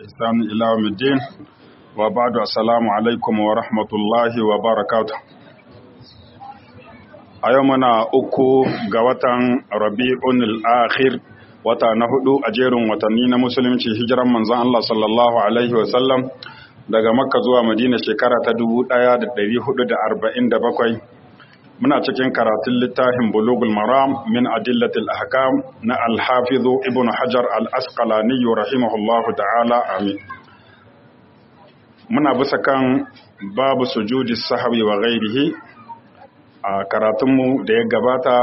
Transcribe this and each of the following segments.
إحسان إلى يوم الدين وبعد السلام عليكم ورحمة الله وبركاته a yau muna uku ga watan rabi'un al-akhir wata na hudu a jerin watanni na musulunci hijiran manzon Allah sallallahu alaihi wasallam daga makka zuwa madina shekara ta 1447 muna cikin karatun littafin bulugul maram min adillatil ahkam na al-hafiz ibn hajar al-asqalani rahimahullahu ta'ala amin muna bisa kan babu sujudi sahwi wa ghairihi a karatunmu da ya gabata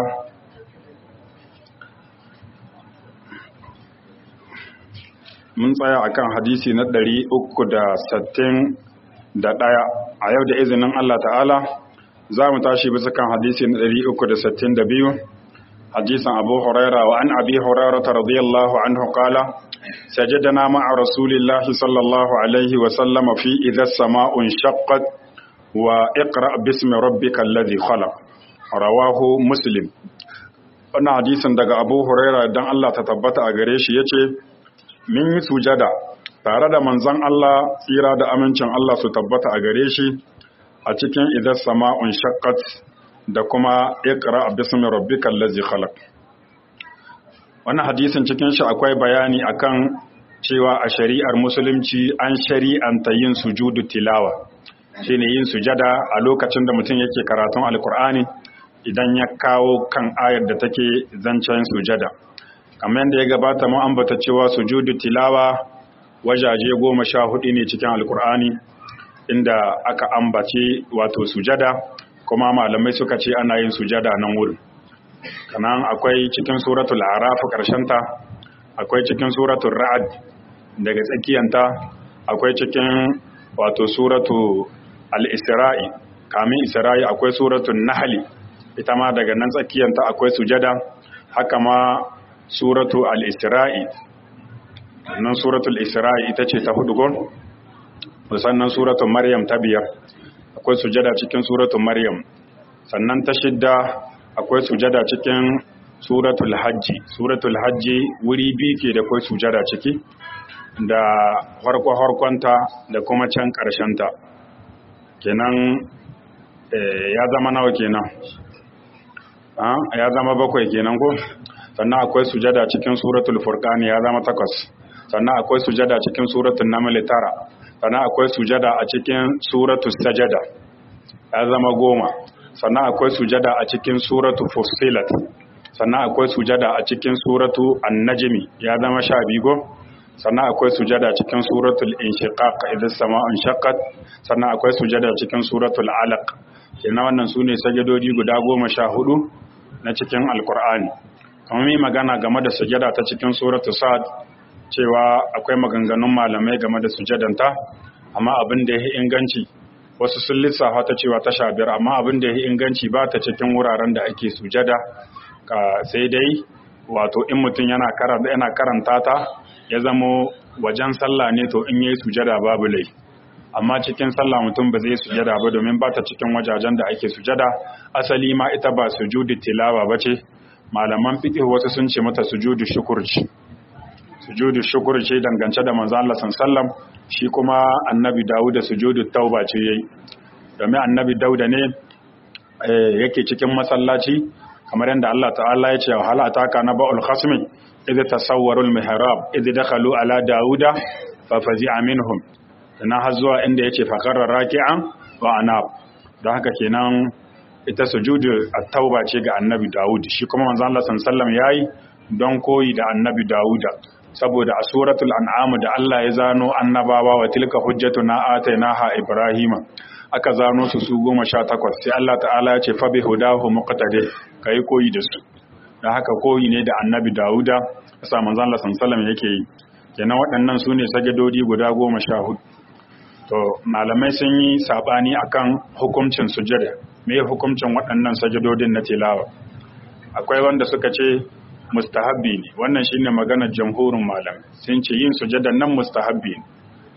mun tsaya akan hadisi na ɗari uku da da ɗaya. a yau da izinin Allah ta'ala za mu tashi bisa kan hadisi na ɗari uku da da biyu. hadisan abu huraira wa an abi huraira ta radiyallahu anhu qala sajadana ma'a rasulillahi sallallahu alaihi wa sallama fi idha sama'un shaqqat wa iqra bismi rabbika alladhi khalaq rawahu muslim wannan hadisin daga Abu Huraira dan Allah ta tabbata a gare shi yace min yi sujada tare da manzon Allah tsira da amincin Allah su tabbata a gare shi a cikin idan sama'un shaqqat da kuma iqra bismi rabbikal ladzi khalaq wannan hadisin cikin shi akwai bayani akan cewa a shari'ar musulunci an shari'anta yin sujudu tilawa shine yin sujada a lokacin da mutum yake karatun alkur'ani idan ya kawo kan ayar da take zancen sujada kamar yadda ya gabata mu ambata cewa sujudu tilawa wajaje goma sha hudu ne cikin alkur'ani inda aka ambace wato sujada kuma malamai suka ce ana yin sujada nan wurin kanan akwai cikin suratul araf ta, akwai cikin suratul ra'ad daga tsakiyanta akwai cikin wato suratu al-isra'i kamin isra'i akwai suratul nahli ita ma daga nan tsakiyanta akwai sujada haka ma suratu al-isra'i nan suratul isra'i ita ce ta hudu gon sannan suratul maryam ta biyar akwai sujada cikin suratul maryam sannan ta shidda akwai sujada cikin suratul hajji suratul hajji wuri biyu ke da akwai sujada ciki da harko-harkonta da kuma can ƙarshenta kenan ya zama nawa kenan ya zama bakwai kenan ko sannan akwai sujada cikin suratul furqani ya zama takwas sannan akwai sujada cikin suratul naml tara sannan akwai sujada a cikin suratul sajada ya zama goma sannan akwai sujada a cikin suratul fussilat sannan akwai sujada a cikin suratul an-najmi ya zama sha biyu sannan akwai sujada cikin suratul inshiqaq idza sama'un shaqqat sannan akwai sujada cikin suratul alaq kenan wannan sune sajadodi guda goma sha hudu na cikin alqur'ani kamar mai magana game da sujada ta cikin suratul sad cewa akwai maganganun malamai game da sujadanta amma abin da ya inganci wasu sun lissafa ta cewa ta sha biyar amma abin da ya inganci ba ta cikin wuraren da ake sujada sai dai wato in mutum yana karanta ta ya zamo wajen sallah ne to in yi sujada babu lai amma cikin sallah mutum ba zai sujada ba domin ba ta cikin wajajen da ake sujada asali ma ita ba sujudu tilawa ba ce malaman fiqh wasu sun ce mata sujudu shukur ce sujudu shukur ce dangance da manzo Allah sallam shi kuma annabi Dawud da sujudu tauba ce yayi domin annabi Dawud ne yake cikin masallaci kamar yadda Allah ta'ala ya ce hal ataka na ba'ul khasmi idh tasawwaru al-mihrab idh dakhalu ala dauda fa fazi'a minhum dan har zuwa inda yace fa qarra raki'an wa anab don haka kenan ita sujudu at-tauba ce ga annabi Dawud shi kuma manzo Allah sallallahu yayi don koyi da annabi Dawuda saboda a suratul an'am da Allah ya zano annabawa wa tilka hujjatuna atainaha ibrahima aka zano su su goma sha takwas sai Allah ta'ala ya ce fa bi hudahu muqtadi kai koyi da su da haka koyi ne da annabi Dawuda sa manzon Allah sallallahu yake yi kenan waɗannan su ne sajadodi guda goma sha hudu to malamai sun yi sabani akan hukuncin sujada me hukuncin waɗannan sajadodin na tilawa akwai wanda suka ce mustahabbi ne wannan shine maganar jamhurin malamai sun ce yin sujadan nan mustahabbi ne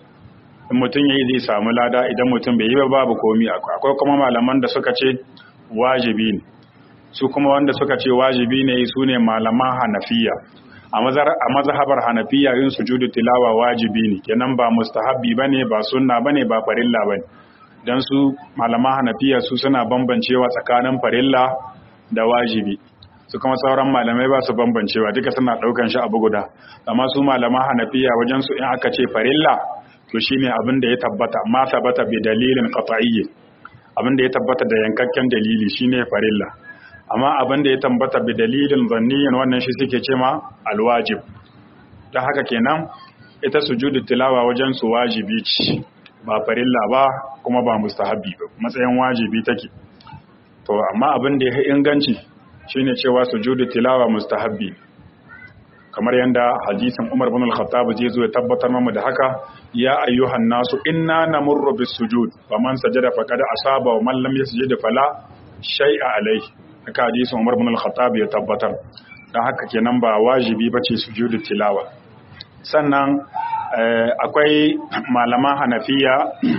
in mutum yayi zai samu lada idan mutum bai yi ba babu komi akwai kuma malaman da suka ce wajibi ne su kuma wanda suka ce wajibi ne su ne malaman hanafiya a mazhabar hanafiya yin sujudu tilawa wajibi ne kenan ba mustahabbi bane ba sunna bane ba farilla bane dan su malaman hanafiya su suna bambancewa tsakanin farilla da wajibi su kuma sauran malamai ba su bambancewa duka suna daukan shi abu guda amma su malaman hanafiya wajen su in aka ce farilla to shine abin da ya tabbata ma sabata bi dalilin qat'iyyi abin da ya tabbata da yankakken dalili shine farilla amma abin da ya tambata bi dalilin zanniyin wannan shi suke ce ma alwajib ta haka kenan ita sujudu tilawa wajen su wajibi ce ba farilla ba kuma ba mustahabi ba matsayin wajibi take to amma abin da ya inganci shine cewa sujudu tilawa mustahabbi kamar yanda hadisin Umar bin Al-Khattab zai zo ya tabbatar mamu da haka ya ayyuhan nasu inna namurru bis sujud faman sajada faqad asaba wa man lam yasjud fala shay'a alayhi haka hadisin Umar bin Al-Khattab ya tabbatar dan haka kenan ba wajibi bace sujudu tilawa sannan akwai malaman Hanafiya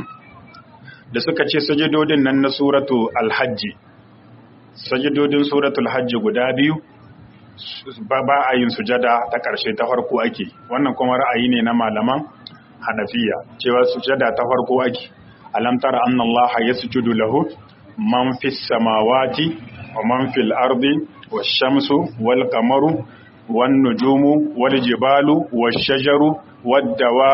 da suka ce sajidodin nan na suratu Al-Hajj sajidodin suratul Hajj guda biyu ba a yin sujada ta ƙarshe ta farko ake wannan kuma ra'ayi ne na malaman Hanafiya cewa sujada ta farko ake alam tara anna allaha yasjudu lahu man fis samawati wa man fil ardi wash shamsu wal qamaru wan nujumu wal jibalu wash shajaru wad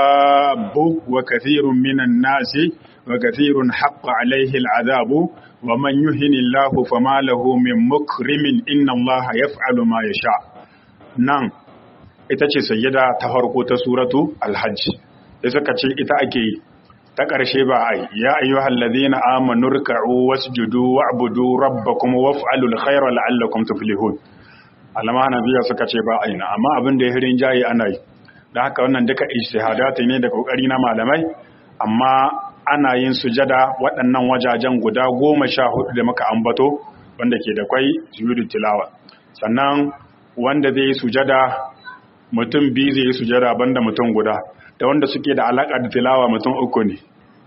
dawabu wa kathirun minan nasi wa kathirun haqqa alayhi al adabu wa man yuhinillahu fama lahu min mukrimin inna allaha yaf'alu ma yasha nan ita ce sayyida ta farko ta suratu al-hajj da suka ce ita ake yi ta ƙarshe ba ai ya ayyuhal ladina amanu ruk'u wasjudu wa'budu rabbakum waf'alul khayra la'allakum tuflihun alama nabiya suka ce ba aina amma abin da ya hirin jayi ana yi da haka wannan duka ijtihadati ne da kokari na malamai amma ana yin sujada waɗannan wajajen guda goma sha hudu da muka ambato wanda ke da kwai sujudu tilawa sannan wanda zai yi sujada mutum biyu zai yi sujada banda mutum guda da wanda suke da alaƙa da tilawa mutum uku ne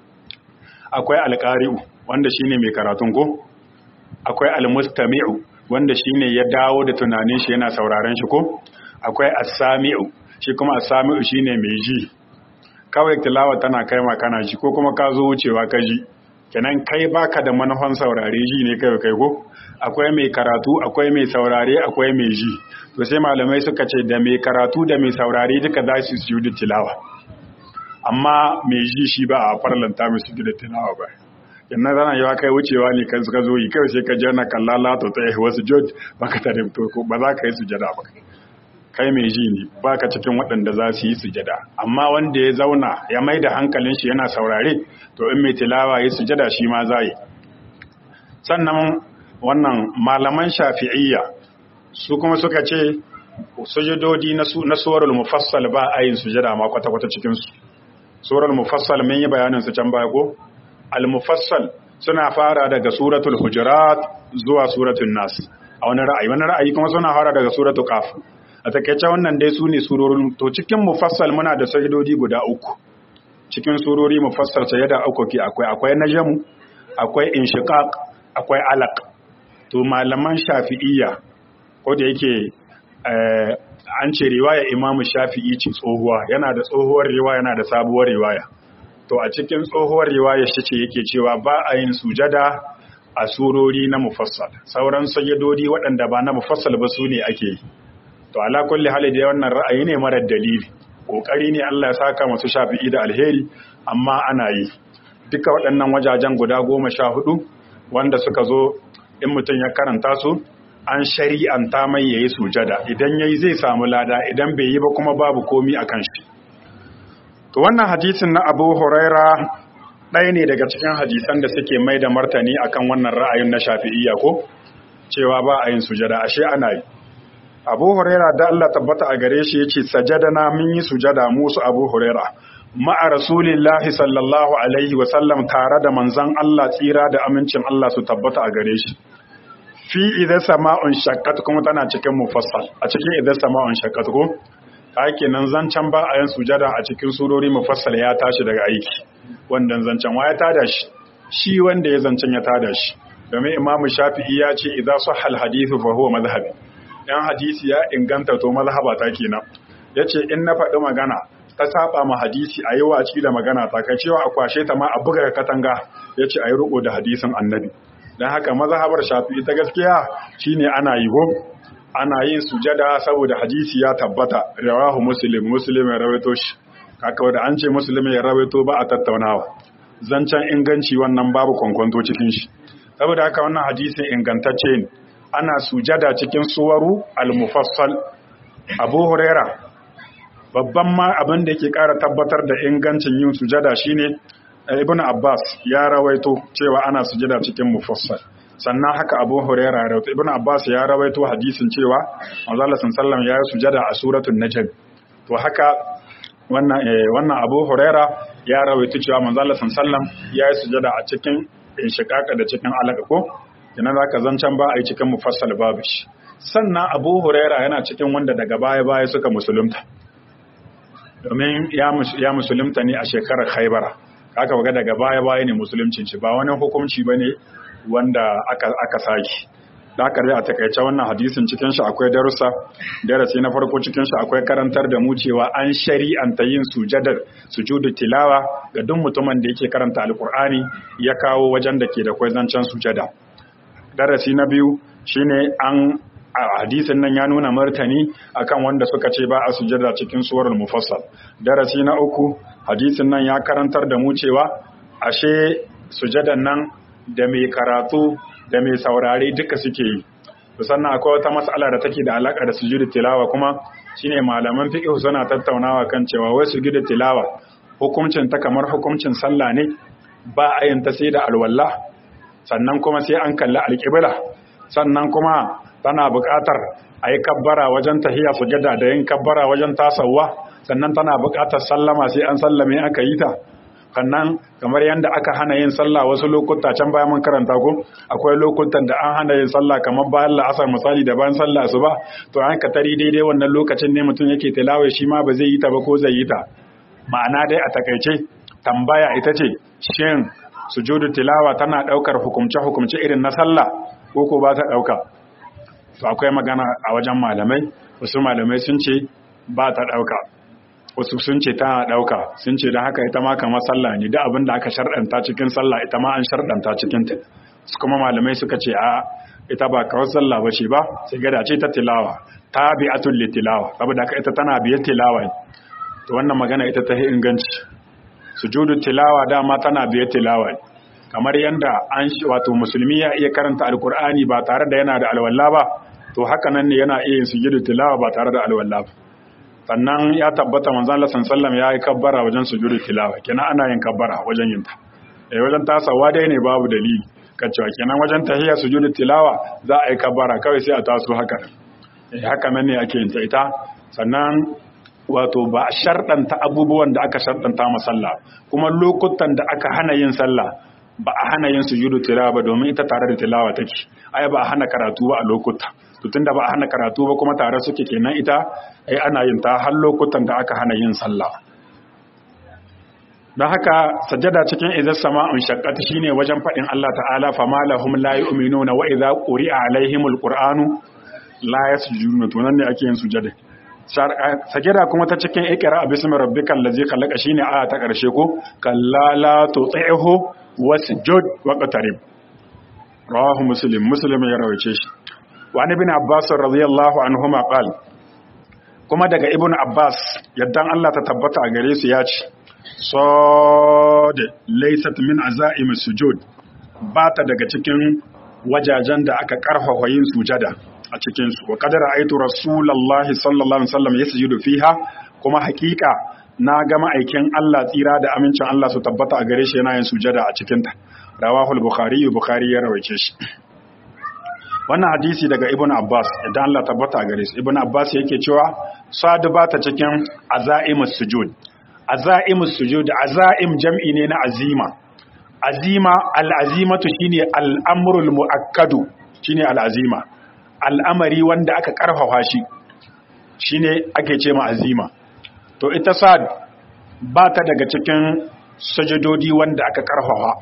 akwai alƙari'u wanda shine mai karatun ko akwai almustami'u wanda shine ya dawo da tunanin shi yana sauraren shi ko akwai as-sami'u shi kuma as-sami'u shine mai ji kawai tilawa tana kai ma kana ji ko kuma ka zo wucewa ka ji kenan kai baka da manufan saurare ji ne kai kai ko akwai mai karatu akwai mai saurare akwai mai ji to sai malamai suka ce da mai karatu da mai saurare duka za su su da tilawa amma mai ji shi ba a farlanta mai su da tilawa ba yanna zana yawa kai wucewa ne kan suka zo yi kai sai ka je na kallala to tsaye wasu jod baka ta da to ba za ka yi sujada ba kai mai ji ne baka cikin waɗanda za su yi sujada amma wanda ya zauna ya mai da hankalin shi yana saurare to in mai tilawa ya sujada shi ma za yi sannan wannan malaman shafi'iyya su kuma suka ce sujudodi na suwarul mufassal ba a yin sujada ma kwata-kwata cikinsu suwarul mufassal mun yi bayanin su can baya ko al-mufassal suna fara daga suratul hujurat zuwa suratul nas a wani ra'ayi wani ra'ayi kuma suna fara daga suratul qaf a takeice wannan dai su ne surorin to cikin mufassal muna da sajidodi guda uku cikin surori mufassal sajada uku ke akwai akwai najmu akwai inshiqaq akwai alaq to malaman shafi'iyya ko da yake an ce riwaya imamu shafi'i ce tsohuwa yana da tsohuwar riwaya yana da sabuwar riwaya to a cikin tsohuwar riwaya shi ce yake cewa ba a yin sujada a surori na mufassal sauran sajadodi waɗanda ba na mufassal ba su ne ake yi to ala kulli hali da wannan ra'ayi ne marar dalili kokari ne Allah ya saka masu shafi'i da alheri amma ana yi duka waɗannan wajajen guda goma sha hudu wanda suka zo in mutum ya karanta su an shari'anta mai yayi sujada idan yayi zai samu lada idan bai yi ba kuma babu komi akan shi to wannan hadisin na Abu Huraira ɗaya ne daga cikin hadisan da suke mai da martani akan wannan ra'ayin na Shafi'iyya ko cewa ba a yin sujada ashe ana yi Abu Huraira da Allah tabbata a gare shi yace sajadana mun yi sujada mu su Abu Huraira ma'a rasulillahi sallallahu alaihi wa sallam tare da manzon Allah tsira da amincin Allah su tabbata a gare shi fi idan sama'un shaqqat kuma tana cikin mufassal a cikin idan sama'un shaqqat ko hake nan zancan ba a yin sujada a cikin surori mufassal ya tashi daga aiki wannan zancan wa ya tada shi shi wanda ya zancan ya tada shi domin imamu shafi'i ya ce idan sahha al-hadithu fa huwa madhhabi yan hadisi ya inganta to mazhaba ta kenan yace in na faɗi magana ta saba ma hadisi a yi waci da magana ta kai cewa a kwashe ta ma a buga katanga yace a yi riko da hadisin annabi dan haka mazhabar shafi'i ta gaskiya shine ana yi go ana yin sujada saboda hadisi ya tabbata rawahu muslim muslim ya rawaito shi kaka da an ce muslim ya rawaito ba a tattaunawa zancen inganci wannan babu kwankwanto cikin shi saboda haka wannan hadisin ingantacce ne ana sujada cikin suwaru al-mufassal abu huraira babban ma abin da yake ƙara tabbatar da ingancin yin sujada shine ibn abbas ya rawaito cewa ana sujada cikin mufassal sannan haka abu huraira ya rawaito ibn abbas ya rawaito hadisin cewa manzo Allah sallallahu ya yi sujada a suratul najm to haka wannan wannan abu huraira ya rawaito cewa manzo Allah sallallahu ya yi sujada a cikin inshiqaqa da cikin alaka ko kina zaka zancan ba a yi cikin mufassal babu shi sannan abu huraira yana cikin wanda daga baya baya suka musulunta domin ya musulunta ne a shekarar haibara aka waga daga baya baya ne musuluncin shi ba wani hukunci ba ne wanda aka saki da aka a takaice wannan hadisin cikin shi akwai darussa darasi na farko cikin shi akwai karantar da mu cewa an shari'anta yin sujadar sujudu tilawa ga duk mutumin da yake karanta alkur'ani ya kawo wajen da ke da kwai zancen sujada darasi na biyu shine an a hadisin nan ya nuna martani akan wanda suka ce ba a sujada cikin suwarul mufassal darasi na uku hadisin nan ya karantar da mu cewa ashe sujadan nan da mai karatu da mai saurare duka suke yi sannan akwai wata mas'ala da take da alaka da sujudu tilawa kuma shine malaman fiqh suna tattaunawa kan cewa wai sujudu tilawa hukuncin ta kamar hukuncin sallah ne ba a yin ta sai da alwala sannan kuma sai an kalli alƙibla sannan kuma tana buƙatar a yi kabbara wajen tahiya sujada da yin kabbara wajen tasawa sannan tana buƙatar sallama sai an sallame aka yi ta sannan kamar yadda aka hana yin sallah wasu lokuta can bayan mun karanta ko akwai lokutan da an hana yin sallah kamar bayan la'asar misali da bayan sallah su ba to an ka tari daidai wannan lokacin ne mutum yake tilawa shi ma ba zai yi ta ba ko zai yi ta ma'ana dai a takaice tambaya ita ce shin sujudu tilawa tana daukar hukumce hukumce irin na sallah ko ko ba ta dauka to akwai magana a wajen malamai wasu malamai sun ce ba ta dauka wasu sun ce tana dauka sun ce don haka ita ma kamar sallah ne da abin da aka sharɗanta cikin sallah ita ma an sharɗanta cikin ta su kuma malamai suka ce a ita ba kawai sallah ba ce ba sai gada ce ta tilawa ta bi atul li tilawa saboda haka ita tana biyar tilawa to wannan magana ita ta inganci sujudu tilawa dama tana biyar tilawa kamar yanda an wato musulmi ya iya karanta alkur'ani ba tare da yana da alwala ba to haka nan ne yana iya yin sujudu tilawa ba tare da alwala ba sannan ya tabbata manzon Allah sallallahu ya yi kabbara wajen sujudu tilawa kenan ana yin kabbara wajen yin ta eh wajen tasawa dai ne babu dalili kacewa kenan wajen tahiyya sujudu tilawa za a yi kabbara kawai sai a taso haka eh haka nan ne ake yin ta ita sannan wato ba a sharɗanta abubuwan da aka sharɗanta ma sallah kuma lokutan da aka hana yin sallah ba a hana yin sujudu tilawa ba domin ita tare da tilawa take ai ba a hana karatu ba a lokuta to tunda ba a hana karatu ba kuma tare suke kenan ita ai ana yin ta har lokutan da aka hana yin sallah don haka sajada cikin izar sama'un shaqqat shine wajen faɗin Allah ta'ala fama lahum la yu'minuna wa idza quri'a alaihimul qur'anu la yasjuduna to nan ne ake yin sujada sajada kuma ta cikin ikra bismi rabbikal ladzi khalaqa shine aya ta karshe ko kallala tuti'hu wasjud waqtarib rawahu muslim muslim ya rawace shi wa ibn abbas radiyallahu anhuma qal kuma daga ibn abbas yaddan Allah ta tabbata a gare su ya ce sad laysat min azaim sujud ba ta daga cikin wajajen da aka karfafa yin sujada a cikin su wa qadara aitu rasulullahi sallallahu alaihi wasallam yasjudu fiha kuma hakika na ga ma'aikin Allah tsira da amincin Allah su tabbata a gare shi yana yin sujada a cikinta rawahul bukhari bukhari ya rawaice shi wannan hadisi daga ibn abbas idan Allah tabbata a gare shi ibn abbas yake cewa sadu ba ta cikin azaimus sujud azaimus sujud azaim jam'i ne na azima azima al'azimatu shine al'amrul muakkadu shine al'azima al'amari wanda aka karfafa shi shine ake ce ma azima to ita sad ba ta daga cikin sajadodi wanda aka karfafa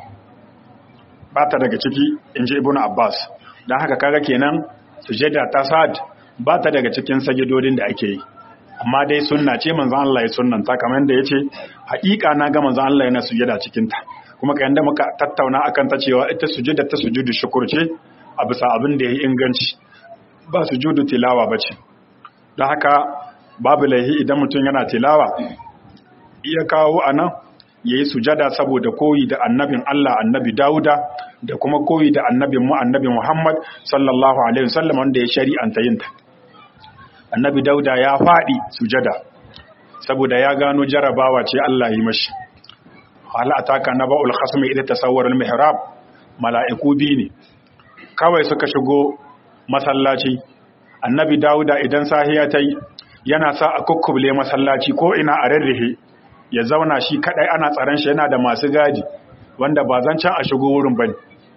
ba ta daga ciki in ji ibn abbas don haka kaga kenan sujada ta sad ba ta daga cikin sajidodin da ake yi amma dai sunna ce manzon Allah ya sunnanta kamar yadda yace haƙiƙa na ga manzon Allah yana sujada cikin ta kuma kayan da muka tattauna akan ta cewa ita sujada ta sujudu shukur ce a bisa abin da ya inganci ba sujudu tilawa bace don haka babu laihi idan mutum yana tilawa iya kawo anan yayi sujada saboda koyi da annabin Allah annabi Dawuda da kuma koyi da annabin mu annabi Muhammad sallallahu alaihi wasallam wanda ya shari'anta yin ta annabi Dawuda ya fadi sujada saboda ya gano jarabawa ce Allah yi mashi hal ataka naba'ul khasmi idza tasawwara al-mihrab mala'iku bi ne kawai suka shigo masallaci annabi Dawuda idan sahiya tai yana sa a kukkubule masallaci ko ina a rarrihe ya zauna shi kadai ana tsaron shi yana da masu gadi wanda ba zan can a shigo wurin bane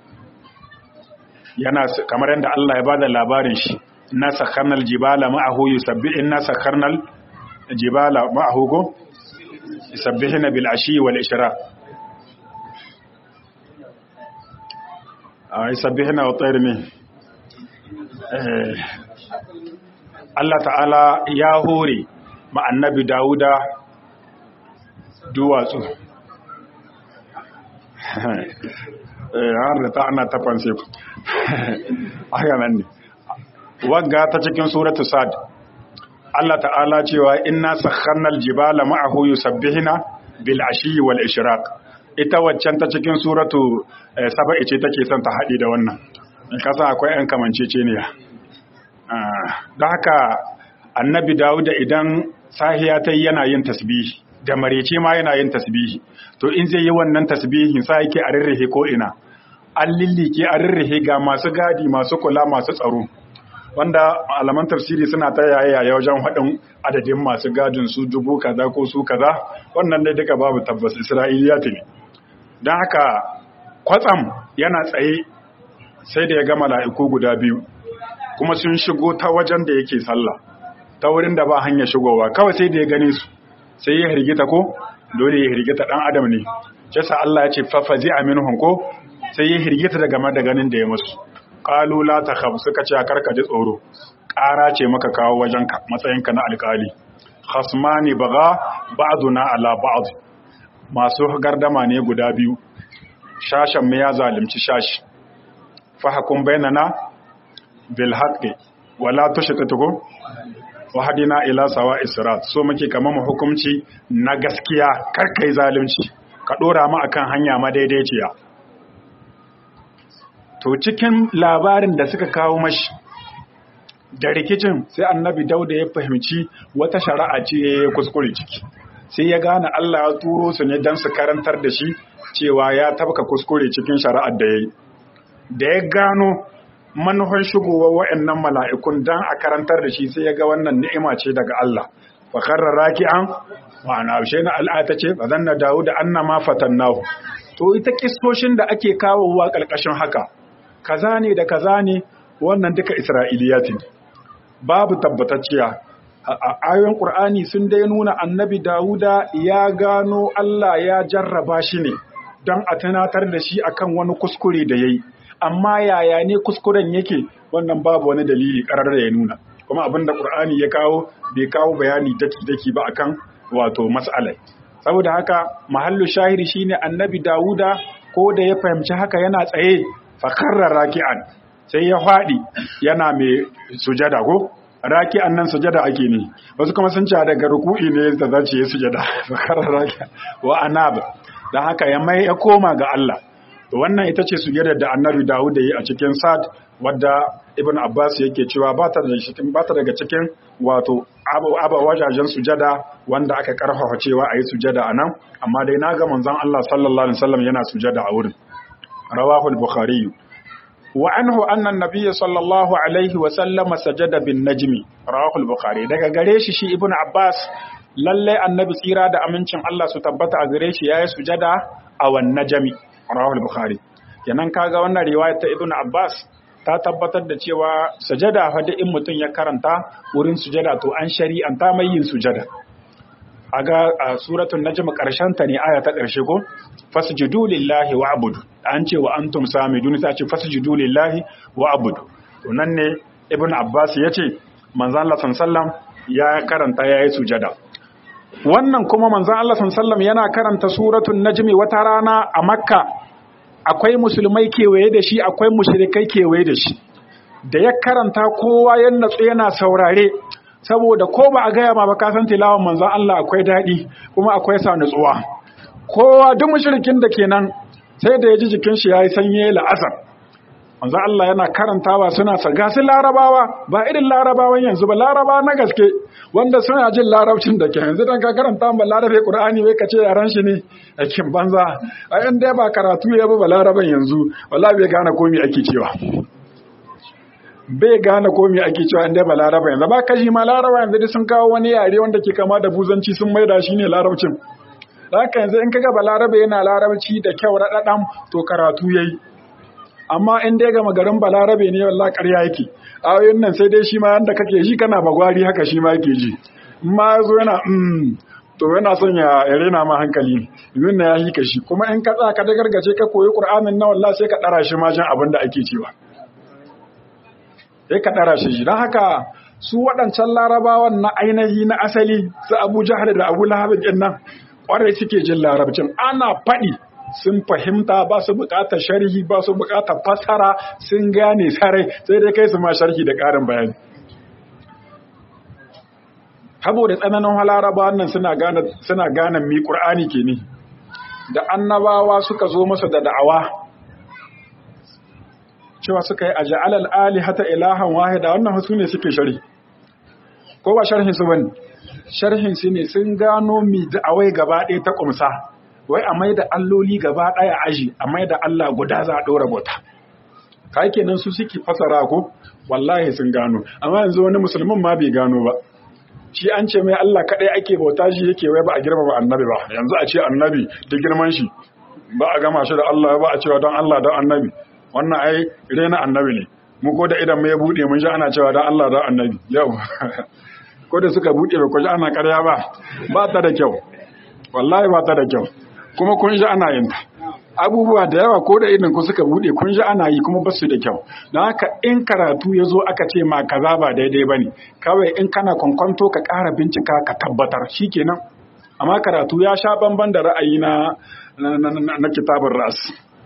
yana kamar yadda Allah ya bada labarin shi na sakharnal jibala ma'ahu yusabbi inna sakharnal jibala ma'ahu go yusabbihuna bil ashi wal ishraq ay yusabbihuna wa tayr min Allah ta'ala ya hore ma annabi Dawuda duwatsu har da ta ana ta fanse ku haka nan ne wagga ta cikin suratu sad Allah ta'ala cewa inna sakharnal jibala ma'ahu yusabbihuna bil ashi wal ishraq ita waccan ta cikin suratu saba'i ce take son ta haɗi da wannan in kasa akwai ɗan kamanceceniya don haka annabi dawuda idan sahiya ta yana yin tasbihi da marece ma yana yin tasbihi to in zai yi wannan tasbihin sa yake a rirrihe ko ina an lillike a rirrihe ga masu gadi masu kula masu tsaro wanda alaman tafsiri suna ta yaya wajen haɗin adadin masu gadin su dubu kaza ko su kaza wannan dai duka babu tabbas isra'iliya ne don haka kwatsam yana tsaye sai da ya ga mala'iku guda biyu kuma sun shigo ta wajen da yake sallah ta wurin da ba hanya shigowa kawai sai da ya gane su sai ya hirgita ko dole ya hirgita dan adam ne yasa Allah ya ce fafazi aminhum ko sai ya hirgita daga da ganin da ya musu qalu la takhaf suka ce karka ji tsoro ƙara ce maka kawo wajenka matsayinka na alƙali khasmani baga ba'duna ala ba'd masu gardama ne guda biyu shashan mu ya zalunci shashi fahkum bainana bil haqqi wala tushtitu wahadina ila sawa israt so muke kama mu hukunci na gaskiya kar kai zalunci ka dora mu akan hanya madaidaiciya to cikin labarin da suka kawo mashi da rikicin sai annabi dauda ya fahimci wata shari'a ce ya kuskure ciki sai ya gane Allah ya turo su ne don su karantar da shi cewa ya tabka kuskure cikin shari'ar da ya yi da ya gano manufar shigowar wa'annan mala'ikun don a karantar da shi sai ya ga wannan ni'ima ce daga Allah fa karra raki'an wa ana abshe na al'ata ce fa zanna dawo da annama fatannahu to ita kistoshin da ake kawowa ƙarƙashin haka kaza ne da kaza ne wannan duka isra'iliyatin babu tabbatacciya a ayoyin ƙur'ani sun dai nuna annabi dawuda ya gano Allah ya jarraba shi ne don a tunatar da shi akan wani kuskure da ya yi amma yaya ne kuskuren yake wannan babu wani dalili ƙarar da ya nuna kuma abin da ƙur'ani ya kawo bai kawo bayani daki-daki ba akan wato mas'alai saboda haka mahallu shahiri shine annabi dawuda ko da ya fahimci haka yana tsaye fakarra raki'an sai ya faɗi yana mai sujada ko raki'an nan sujada ake ne wasu kuma sun ce daga ruku'i ne da zace ya sujada fakarra raki'an wa anab dan haka ya mai ya koma ga Allah wannan ita ce sujadar da annabi Dawud yi a cikin Sad wadda Ibn Abbas yake cewa ba ta daga cikin wato aba wajajen sujada wanda aka karfafa cewa a yi sujada a nan amma dai na ga manzon Allah sallallahu alaihi wasallam yana sujada a wurin rawahu al-bukhari wa anhu anna an-nabiy sallallahu alaihi wasallam sajada bin najmi rawahu al-bukhari daga gare shi shi Ibn Abbas lalle annabi tsira da amincin Allah su tabbata a gare shi yayi sujada a wan najmi rawahu al-bukhari kenan kaga wannan riwaya ta Ibn Abbas ta tabbatar da cewa sujada fa in mutum ya karanta wurin sujada to an shari'anta mai yin sujada aga a suratul najm karshen ta ne aya ta karshe ko fasjudu lillahi wa'budu an ce wa antum samidun sai ce fasjudu lillahi wa'budu to nan ne ibn abbas yace manzan Allah sallam ya karanta ya yi sujada wannan kuma manzan Allah sallam yana karanta suratun najmi wata rana a makka akwai musulmai kewaye da shi akwai mushrikai kewaye da shi da ya karanta kowa ya natsu yana saurare saboda ko ba a gaya ma ba ka san tilawan manzan Allah akwai daɗi kuma akwai sa nutsuwa kowa duk mushrikin da kenan sai da ya ji jikin shi yayi sanye la'asar manzan Allah yana karantawa suna saga su larabawa ba irin larabawan yanzu ba laraba na gaske wanda suna jin larabcin da ke yanzu dan ka karanta ba larabe qur'ani wai ka ce yaran shi ne akin banza a yan dai ba karatu ya ba laraban yanzu wallahi bai gane komai ake cewa bai gane komai ake cewa inda ba laraba yanzu ba kashi ma laraba yanzu sun kawo wani yare wanda ke kama da buzanci sun maida shi ne larabcin haka yanzu in kaga balarabe yana larabci da kyau raɗaɗan to karatu yayi amma in dai gama garin balarabe ne wallah ƙarya yake ayoyin nan sai dai shi ma yanda kake ji kana bagwari haka shi ma yake ji ma yazo yana mm to yana son ya rena ma hankali yin na ya hika shi kuma in ka tsaka da gargaje ka koyi qur'anin na wallahi sai ka dara shi ma jin abin da ake cewa sai ka dara shi don haka su waɗancan larabawan na ainihi na asali su abu jahar da abu lahabin ɗin nan ƙwarai suke jin larabcin ana faɗi sun fahimta ba su buƙatar sharhi ba su buƙatar fasara sun gane sarai sai dai kai su ma sharhi da ƙarin bayani saboda tsananin halaraba nan suna gane suna gane mi ƙur'ani ke ne da annabawa suka zo masa da da'awa cewa suka yi a ja'alal alihata ilahan wahida wannan su ne suke sharhi ko ba sharhin su bane sharhin su ne sun gano mi da'awai gaba ɗaya ta kumsa wai a mai da alloli gaba ɗaya aji a mai da Allah guda za a ɗora bauta kai kenan su suke fasara ko wallahi sun gano amma yanzu wani musulmin ma bai gano ba shi an ce mai Allah kaɗai ake bauta shi yake wai ba a girma ba annabi ba yanzu a ce annabi da girman shi ba a gama shi da Allah ba a cewa don Allah don annabi wannan ai rena annabi ne mu ko da idan mu ya bude mun ji ana cewa dan Allah dan annabi yau ko da suka bude ba ko ji ana ƙarya ba ba ta da kyau wallahi ba ta da kyau kuma kun ji ana yin ta abubuwa da yawa ko da idan ku suka bude kun ji ana yi kuma basu da kyau don haka in karatu ya zo aka ce ma kaza ba daidai bane kawai in kana kwankwanto ka ƙara bincika ka tabbatar shikenan amma karatu ya sha bamban da ra'ayi na na kitabun ras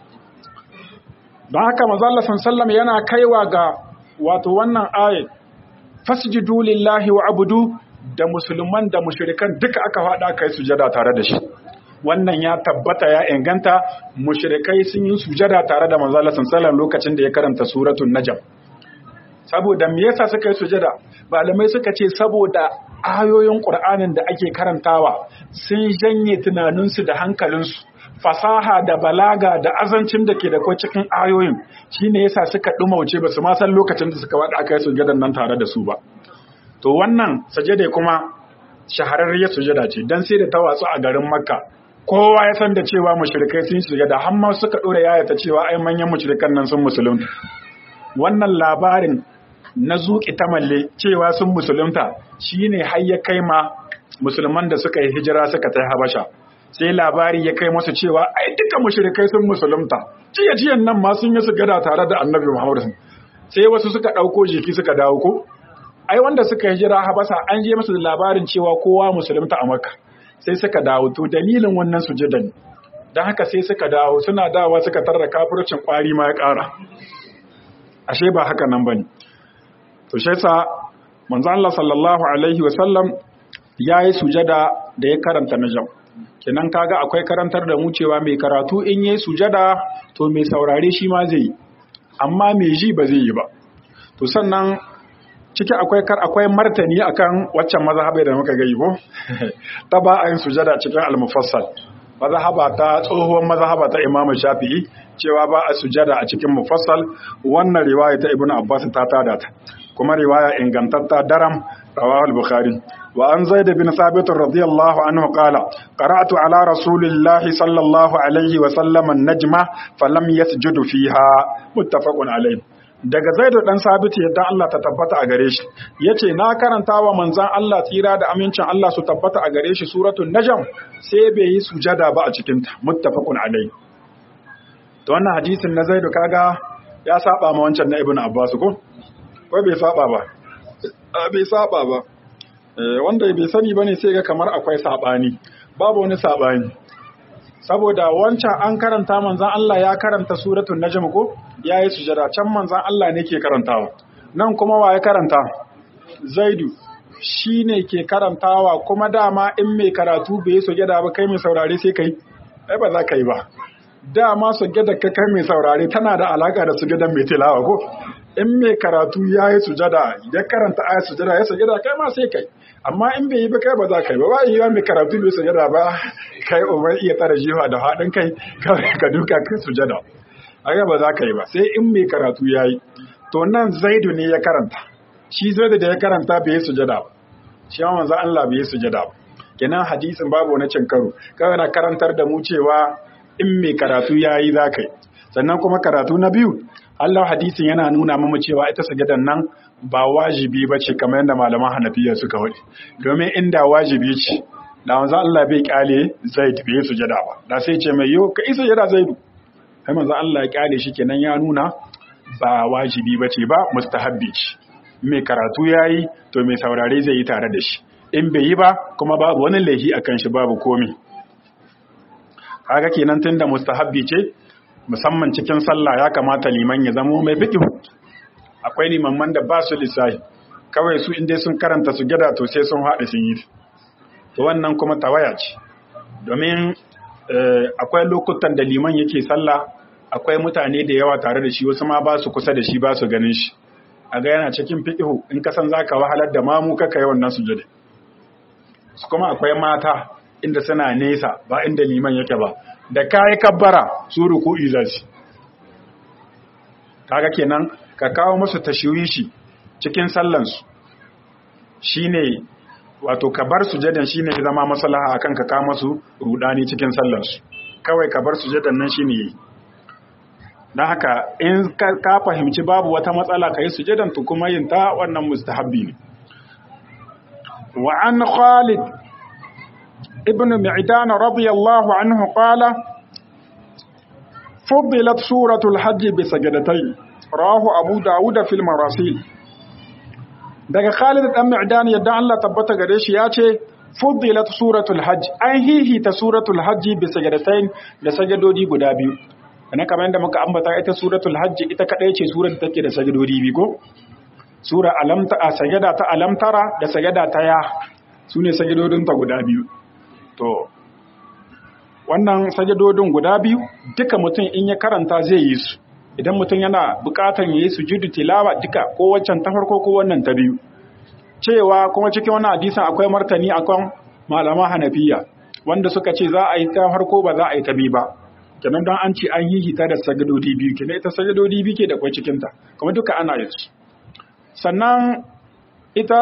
don haka mazalla sallam yana kaiwa ga wato wannan ayat fasjudu lillahi wa abudu da musulman da mushrikan duka aka faɗa kai sujada tare da shi wannan ya tabbata ya inganta mushrikai sun yi sujada tare da manzala sallam lokacin da ya karanta suratul najm saboda me yasa suka yi sujada malamai suka ce saboda ayoyin qur'anin da ake karantawa sun janye tunaninsu da hankalinsu fasaha da balaga da azancin da ke da kwa cikin ayoyin shine yasa suka dumauce ba su ma san lokacin da suka wada aka yi sujadan nan tare da su ba to wannan sajada kuma shahararriyar sujada ce dan sai da ta watsu a garin makka kowa ya san da cewa mushrikai sun sujada har ma suka dora yayata cewa ai manyan mushrikan nan sun musulunta wannan labarin na zuƙi ta malle cewa sun musulunta shine har ya kai ma musulman da suka yi hijira suka tai habasha sai labari ya kai masu cewa ai duka mushrikai sun musulunta jiya jiyan nan ma sun yi su gada tare da annabi Muhammad sai wasu suka dauko jiki suka dawo ko ai wanda suka hijira habasa an je musu da labarin cewa kowa musulunta a Makka sai suka dawo to dalilin wannan sujudan dan haka sai suka dawo suna dawa suka tarra kafircin kwari ma ya ƙara ashe ba haka nan bane to shi yasa manzo Allah sallallahu alaihi wasallam yayi sujada da ya karanta najm kenan kaga akwai karantar da mu cewa mai karatu in yayi sujada to mai saurare shi ma zai yi amma mai ji ba zai yi ba to sannan ciki akwai kar akwai martani akan waccan mazhabai da muka gai ko ta ba a yin sujada cikin al-mufassal mazhaba ta tsohuwar mazhaba ta Imam Shafi'i cewa ba a sujada a cikin mufassal wannan riwaya ta Ibn Abbas ta tada ta kuma riwaya ingantatta daram rawahu al-Bukhari وعن زيد بن ثابت رضي الله عنه قال قرأت على رسول الله صلى الله عليه وسلم النجمة فلم يسجد فيها متفق عليه daga zaidu dan sabiti yadda Allah ta tabbata a gare shi yace na karanta wa manzon Allah tsira da amincin Allah su tabbata a gare shi suratul najm sai bai yi sujada ba a cikin ta muttafaqun alai to wannan hadisin na zaidu kaga ya saba ma wancan na ibnu abbas ko ko bai saba ba bai saba ba wanda bai sani bane sai ga kamar akwai sabani babu wani sabani saboda wancan an karanta manzan Allah ya karanta suratul najm ko yayi sujada can manzan Allah ne ke karantawa nan kuma wa ya karanta zaidu shine ke karantawa kuma dama in mai karatu bai sujada ba kai mai saurare sai kai ai ba za ka yi ba dama sujada ka kai mai saurare tana da alaka da sujadan mai tilawa ko in mai karatu yayi sujada ya karanta ayat sujada ya sujada kai ma sai kai amma in bai yi ba kai ba za ka yi ba ba yi mai karatu bai sujada ba kai umar iya tsara jiwa da haɗin kai ka duka kai sujada aga ba za ka yi ba sai in mai karatu ya yi to nan zaidu ne ya karanta shi zaidu da ya karanta bai yi sujada ba shi yawan manzo Allah bai yi sujada ba kenan hadisin babu wani cin karo kawai na karantar da mu cewa in mai karatu ya yi za ka yi sannan kuma karatu na biyu Allah hadisin yana nuna mamu cewa ita sujadan nan ba wajibi ba ce kamar yadda malaman hanafiya suka wadi domin inda wajibi ce da wanzan Allah bai kyale zaid bai sujada ba da sai ce mai yau ka isa sujada zaidu sai manzo Allah ya kyale shi kenan ya nuna ba wajibi ba ce ba mustahabbi ce mai karatu yayi to mai saurare zai yi tare da shi in bai yi ba kuma babu wani laifi akan shi babu komi kaga kenan tunda mustahabbi ce musamman cikin sallah ya kamata liman ya zamo mai fiqh akwai limamman da ba su lissahi kawai su inda sun karanta su gada to sai sun haɗe sun yi to wannan kuma tawaya ce domin akwai lokutan da liman yake sallah akwai mutane da yawa tare da shi wasu ma ba su kusa da shi ba su ganin shi a ga yana cikin fiƙihu in ka san za ka wahalar da mamu kaka yawan nasu jade su kuma akwai mata inda suna nesa ba inda liman yake ba da kayi kabbara su ruku'i za su kaga kenan ka kawo musu tashwishi cikin sallansu shine wato ka bar sujadan shine ya zama maslaha akan ka kawo musu rudani cikin sallansu kawai ka bar sujadan nan shine dan haka in ka fahimci babu wata matsala kai sujadan to kuma yin ta wannan mustahabbi ne wa an Khalid ibn Mi'dan radiyallahu anhu qala فضلت سورة الحج بسجدتين رواه أبو داود في المراسيل daga Khalid dan Mi'dan yadda Allah tabbata gare shi ya ce fuddilat suratul hajj an hihita suratul hajj bi sajadatain da sajadodi guda biyu kana kamar yadda muka ambata ita suratul hajj ita kadai ce surar da take da sajadodi biyu ko sura alamta a sajada ta alamtara da sajada ta ya sune sajadodin ta guda biyu to wannan sajadodin guda biyu duka mutum in ya karanta zai yi su idan mutum yana bukatar ya yi sujudu tilawa duka ko waccan ta farko ko wannan ta biyu cewa kuma cikin wannan hadisin akwai martani akan malama hanafiya wanda suka ce za a yi ta farko ba za a yi ta biyu ba kenan don an ce an yi hita da sajadodi biyu kenan ita sajadodi biyu ke da kwai cikin ta kuma duka ana yin su sannan ita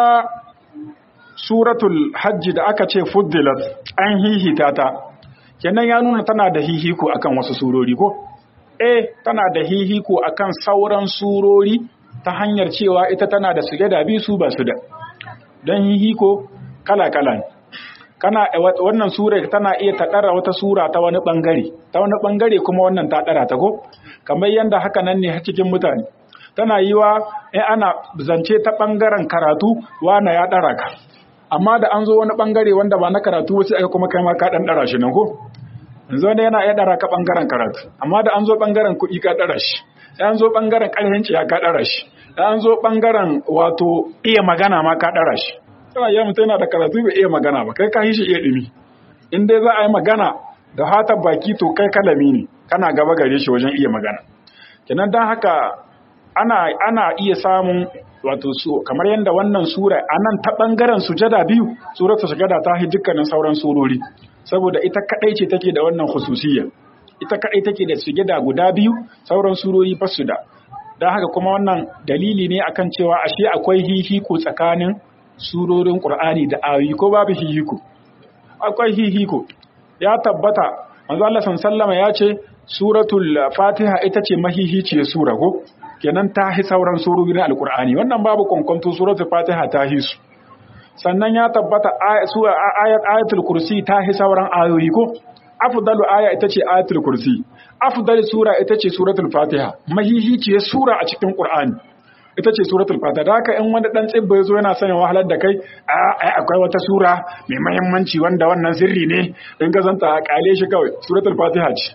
suratul hajji da aka ce fuddilat an hihita ta kenan ya nuna tana da hihiko akan wasu surori ko eh tana da hihiko akan sauran surori ta hanyar cewa ita tana da sujada biyu su ba su da don hihiko kala-kala ne kana wannan sura tana iya ta ɗara wata sura ta wani ɓangare ta wani ɓangare kuma wannan ta ɗara ta ko kamar yadda haka nan ne cikin mutane tana yi wa in ana zance ta ɓangaren karatu wana ya ɗara ka amma da an zo wani ɓangare wanda ba na karatu wasu aka kuma kai ma ka ɗan ɗara shi nan ko yanzu wanda yana iya ɗara ka ɓangaren karatu amma da an zo ɓangaren kuɗi ka ɗara shi da an zo ɓangaren ƙarfin ciya ka ɗara shi da an zo ɓangaren wato iya magana ma ka ɗara shi tana yi mutum yana da karatu bai iya magana ba kai ka yi shi iya ɗumi in dai za a yi magana da hatar baki to kai kalami ne kana gaba gare shi wajen iya magana kenan don haka ana ana iya samun wato su kamar yadda wannan sura a nan ta ɓangaren sujada biyu suratul sujada ta hi dukkanin sauran surori saboda ita kadai ce take da wannan khususiyya ita kadai take da sujada guda biyu sauran surori ba su da don haka kuma wannan dalili ne akan cewa ashe akwai hihiko tsakanin surorin Qur'ani da ayoyi ko babu hihiko akwai hihiko ya tabbata manzo Allah sallama ya ce suratul fatiha ita ce mahihiciyar sura ko kenan ta hi sauran surori na alqur'ani wannan babu kwankwanto suratul fatiha ta hi su sannan ya tabbata ayat ayatul kursi ta hi sauran ayoyi ko afdalu aya ita ce ayatul kursi afdal sura ita ce suratul fatiha mahihiciyar sura a cikin qur'ani ita ce suratul fatiha da haka in wani dan tsibba yazo yana sanin wahalar da kai a ai akwai wata sura mai muhimmanci wanda wannan sirri ne in ka zanta a kale shi kawai suratul fatiha ce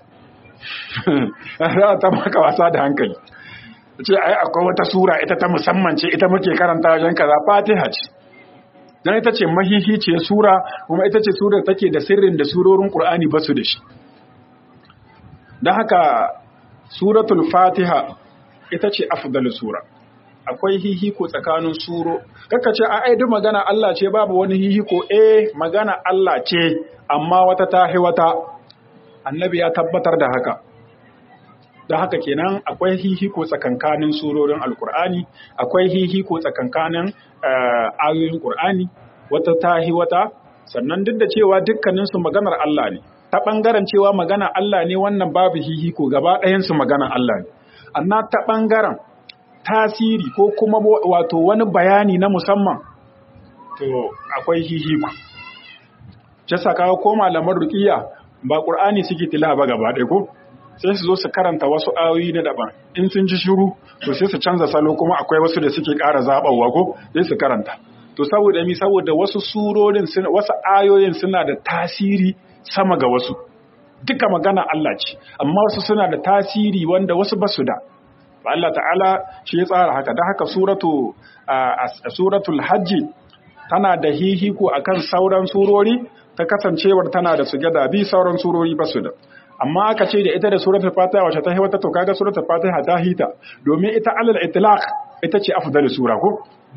ta maka wasa da hankali ce ai akwai wata sura ita ta musamman ce ita muke karanta wajen kaza fatiha ce dan ita ce mahihi ce sura kuma ita ce sura take da sirrin da surorin qur'ani ba su da shi dan haka suratul fatiha ita ce afdalus sura akwai hihiko tsakanin suro kaka ce ai duk magana Allah ce babu wani hihiko eh magana Allah ce amma wata tahi wata annabi ya tabbatar da haka da haka kenan akwai hihiko tsakankanin surorin alkur'ani akwai hihiko tsakankanin ayoyin qur'ani wata tahi wata sannan duk da cewa dukkaninsu maganar Allah ne ta ɓangaren cewa magana Allah ne wannan babu hihiko gaba ɗayansu magana Allah ne amma ta ɓangaren tasiri ko kuma wato wani bayani na musamman to akwai hihiko ce sakawa ko malaman rukiya ba ƙur'ani suke tila ba gaba ɗaya ko sai su zo su karanta wasu ayoyi na daban in sun ji shiru to sai su canza salo kuma akwai wasu da suke ƙara zaɓawa ko sai su karanta to saboda mi saboda wasu surorin wasu ayoyin suna da tasiri sama ga wasu duka magana Allah ce amma wasu suna da tasiri wanda wasu ba su da Allah ta'ala shi ya tsara haka da haka suratu suratul hajji tana da hihiko akan sauran surori ta kasancewar tana da sujada bi sauran surori ba su da amma aka ce da ita da suratul fatiha wacce ta wata to kaga suratul fatiha ta hita domin ita alal itlaq ita ce afdalus sura ko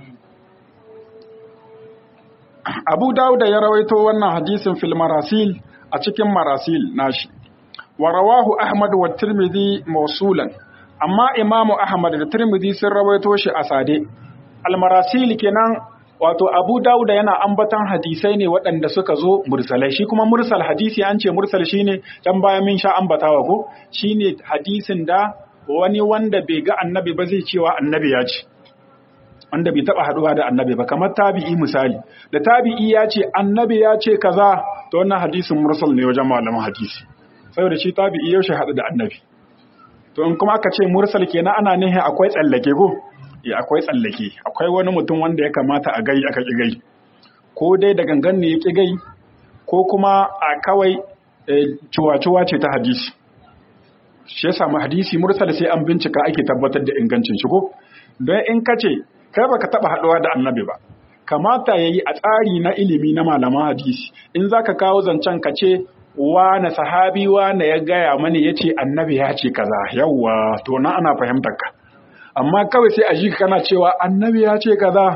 Abu Dawud ya rawaito wannan hadisin fil marasil a cikin marasil nashi wa rawahu Ahmad wa Tirmidhi mawsulan amma Imam Ahmad da Tirmidhi sun rawaito shi a sade al marasil kenan wato Abu Dawud yana ambatan hadisai ne waɗanda suka zo mursalai shi kuma mursal hadisi an ce mursal shine dan baya min sha ambatawa ko shine hadisin da wani wanda bai ga annabi ba zai cewa annabi ya ce wanda bai taba haduwa da annabi ba kamar tabi'i misali da tabi'i ya ce annabi ya ce kaza to wannan hadisin mursal ne wajen malaman hadisi saboda shi tabi'i yaushe hadu da annabi to in kuma aka ce mursal kenan ana nihin akwai tsallake ko ya akwai tsallake akwai wani mutum wanda ya kamata a gai aka ki gai ko dai da gangan ne ya ki gai ko kuma a kawai ciwa-ciwa ce ta hadisi shi ya samu hadisi mursal sai an bincika ake tabbatar da ingancin shi ko don in ka ce kai baka taba haɗuwa da annabi ba kamata yayi a tsari na ilimi na malaman hadisi in zaka kawo zancen ka ce na sahabi na ya gaya mani yace annabi ya ce kaza yawwa to na ana fahimtar ka amma kawai sai a ji kana cewa annabi ya ce kaza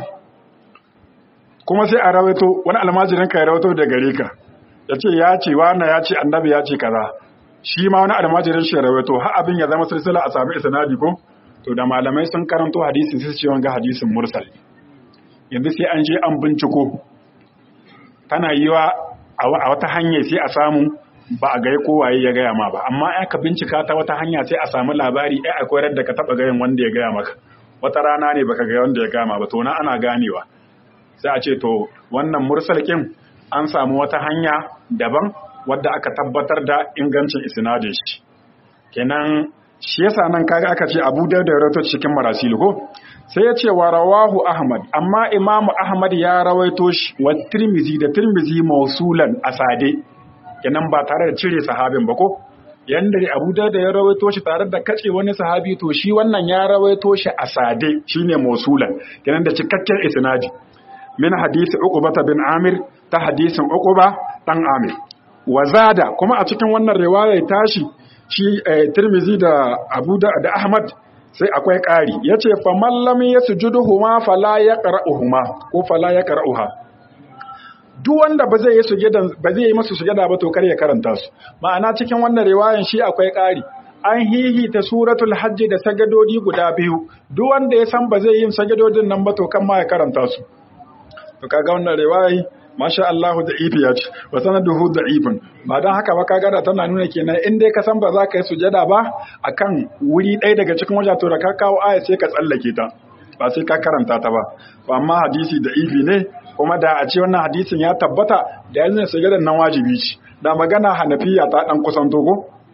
kuma sai a rawaito wani almajirin ka ya rawaito da gare ka yace ya ce na ya ce annabi ya ce kaza shi ma wani almajirin shi ya rawaito har abin ya zama silsila a sami isnadi ko to da malamai sun karanto hadisin sai su ce wanga hadisin mursal yanzu sai an je an binciko tana yiwa a wata hanya sai a samu ba a gaya kowaye ya gaya ma ba amma ya ka bincika ta wata hanya sai a samu labari ai akwai da ka taba gayin wanda ya gaya maka wata rana ne baka ga wanda ya gaya ma ba to na ana ganewa sai a ce to wannan mursal kin an samu wata hanya daban wadda aka tabbatar da ingancin isnadin shi kenan shi yasa nan kaga aka ce Abu Dawud ya rawaito cikin marasil ko sai ya ce wa rawahu Ahmad amma Imam Ahmad ya rawaito shi wa Tirmizi da Tirmizi mausulan asade kenan ba tare da cire sahabin ba ko yanda Abu Dawud ya rawaito shi tare da kace wani sahabi to shi wannan ya rawaito shi asade shine mausulan kenan da cikakken isnadi min hadisi Uqbah bin Amir ta hadisin Uqbah dan Amir wa zada kuma a cikin wannan riwaya tashi shi Tirmizi da Abu da Ahmad sai akwai ƙari yace fa mallami yasjuduhuma fala yaqra'uhuma ko fala yaqra'uha duk wanda ba zai yi sujada ba zai yi masa sujada ba to kar ya karanta su ma'ana cikin wannan riwayan shi akwai ƙari an hihi ta suratul hajji da sagadodi guda biyu duk wanda ya san ba zai yin sagadodin nan ba to kan ma ya karanta su to kaga wannan riwayi masha Allahu da ifi ya ce wa sanaduhu da ifin ba don haka ba kaga da tana nuna kenan in dai ka san ba za ka yi sujada ba akan wuri ɗaya daga cikin wajen to da ka kawo aya sai ka tsallake ta ba sai ka karanta ta ba amma hadisi da ifi ne kuma da a ce wannan hadisin ya tabbata da yanzu sujadan nan wajibi ce da magana hanafiya ta dan kusan togo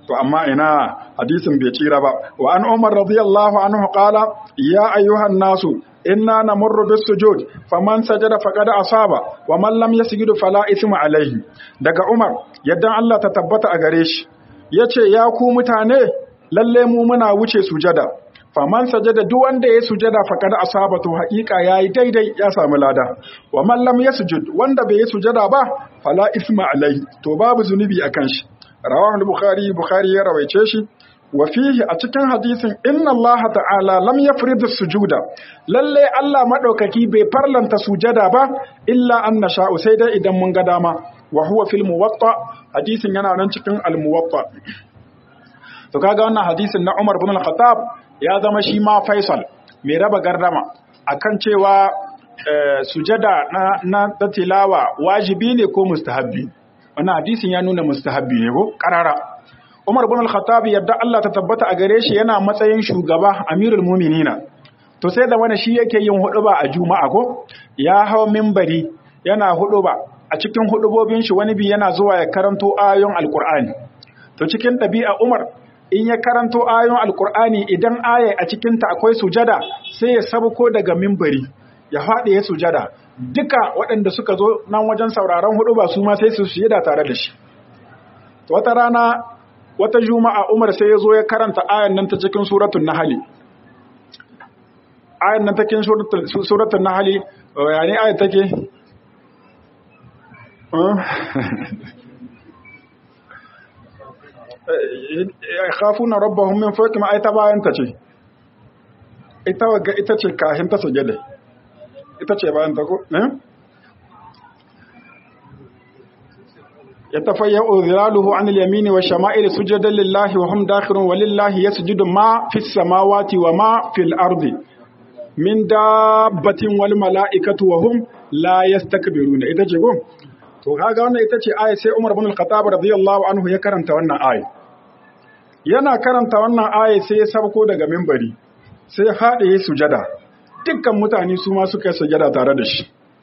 to amma ina hadisin bai tsira ba wa an umar radiyallahu anhu qala ya ayyuhan nasu inna namurru bis sujud faman sajada faqad asaba wa man lam yasjud fala ithma alayhi daga umar yaddan Allah ta tabbata a gare shi yace ya ku mutane lalle mu muna wuce sujada faman sajada duk wanda ya sujada faqad asaba to haƙiƙa yayi daidai ya samu lada wa man lam yasjud wanda bai yi sujada ba fala ithma alayhi to babu zunubi akan shi rawahu al-bukhari bukhari ya rawaice shi wa fihi a cikin hadisin inna Allah ta'ala lam yafrid sujuda lalle Allah madaukaki bai farlanta sujada ba illa an nasha'u sai dai idan mun ga dama wa huwa fil muwatta hadisin yana nan cikin al-muwatta to kaga wannan hadisin na Umar ibn al-Khattab ya zama shi ma Faisal mai raba gardama akan cewa sujada na na tilawa wajibi ne ko mustahabbi wannan hadisin ya nuna mustahabbi ne ko karara Umar ibn al-Khattab yadda Allah ta tabbata a gare shi yana matsayin shugaba Amirul Mu'minina to sai da wani shi yake yin huduba a Juma'a ko ya hawa minbari yana huduba a cikin hudubobin shi wani bi yana zuwa ya karanto ayoyin Al-Qur'ani to cikin ɗabi'a Umar in ya karanto ayoyin Al-Qur'ani idan aya a cikin ta akwai sujada sai ya sabuko daga minbari ya faɗi ya sujada duka waɗanda suka zo nan wajen sauraron hudu ba su ma sai su sujada tare da shi wata rana wata juma'a umar sai ya zo ya karanta ayan nan ta cikin suratun nahali ayan nan ta cikin suratun nahali yani ayan take khafuna rabbahum min fawqihim ayata bayan ta ce ita waga ita ce kahin ta sujada ita ce bayan ta ko يتفيأ ظلاله عن اليمين والشمائل سجدا لله وهم داخلون ولله يسجد ما في السماوات وما في الأرض من دابة والملائكة وهم لا يستكبرون إذا جيكم to kaga wannan ita ce aya sai Umar ibn al-Khattab radiyallahu anhu ya karanta wannan aya yana karanta wannan aya sai ya sabko daga minbari sai ya fada ya sujada dukkan mutane su ma suka yi sujada tare da shi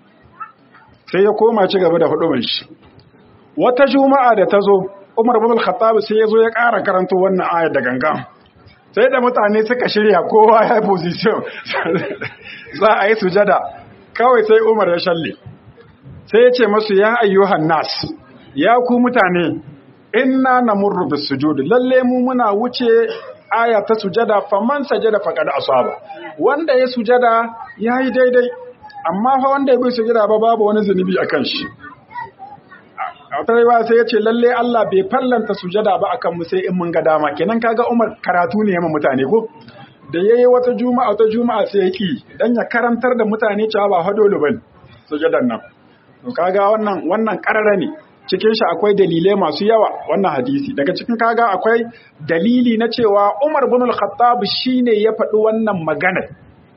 sai ya koma ci gaba da hudumin shi wata juma'a da ta zo umar bin al-khattab sai ya zo ya ƙara karanto wannan aya da ganga sai da mutane suka shirya kowa ya position za a yi sujada kawai sai umar ya shalle sai ya ce masu ya ayyuhan nas ya ku mutane inna namurru bis sujud lalle mu muna wuce aya ta sujada faman sajada faqad asaba wanda ya sujada yayi daidai amma fa wanda ya bi sujada ba babu wani zunubi akan shi a wata rayuwa sai ya ce lalle Allah bai fallanta sujada ba akan mu sai in mun ga dama kenan kaga Umar karatu ne yamma mutane ko da yayi wata juma'a wata juma'a sai yaki dan ya karantar da mutane cewa ba hadolu bane sujadan nan to kaga wannan wannan karara ne cikin shi akwai dalilai masu yawa wannan hadisi daga cikin kaga akwai dalili na cewa Umar bin al-Khattab shine ya faɗi wannan magana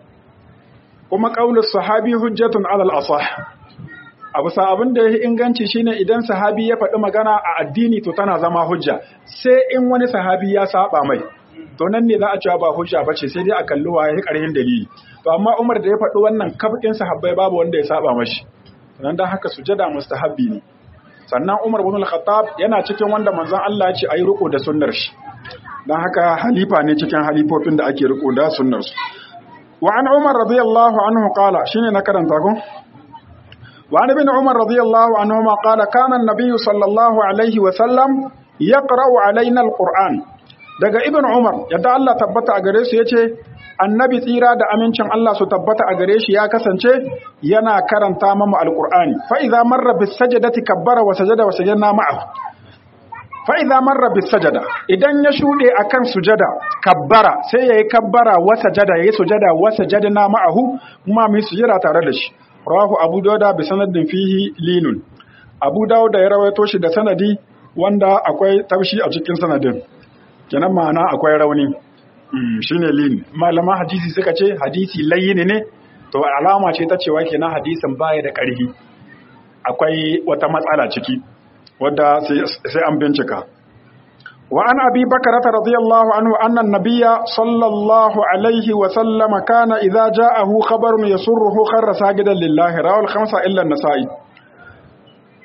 kuma qaulus sahabi hujjatun alal asah abu sa abin da ya inganci shine idan sahabi ya faɗi magana a addini to tana zama hujja sai in wani sahabi ya saba mai to nan ne za a cewa ba hujja ba ce sai dai a kalli wa ya ƙarhin dalili to amma Umar da ya faɗi wannan kafin sahabbai babu wanda ya saba mashi nan dan haka sujada mustahabbi ne sannan Umar ibn al-Khattab yana cikin wanda manzon Allah ya ce ayi riko da sunnar shi dan haka halifa ne cikin halifofin da ake riko da sunnar su wa an Umar radiyallahu anhu qala shine na karanta ko وعن ابن عمر رضي الله عنهما قال كان النبي صلى الله عليه وسلم يقرأ علينا القرآن daga ibn umar yadda Allah tabbata a gare su yace annabi tsira da amincin Allah su tabbata a gare shi ya kasance yana karanta mamu alqur'ani fa idza marra bis sajdati kabbara wa sajada wa sajadna ma'ahu fa idza marra bis sajada idan ya shude akan sujada kabbara sai yayi kabbara wa sajada yayi sujada wa sajadna ma'ahu kuma mu sujada tare da shi rawahu abu dauda bi sanadin fihi linun abu dauda ya rawaito shi da sanadi wanda akwai taushi a cikin sanadin kenan ma'ana akwai rauni shine lin malama hadisi suka ce hadisi layyin ne to alama ce ta cewa kenan hadisin baya da ƙarfi akwai wata matsala ciki wadda sai an bincika وعن أبي بكرة رضي الله عنه أن النبي صلى الله عليه وسلم كان إذا جاءه خبر يسره خر ساجدا لله رواه الخمسة إلا النسائي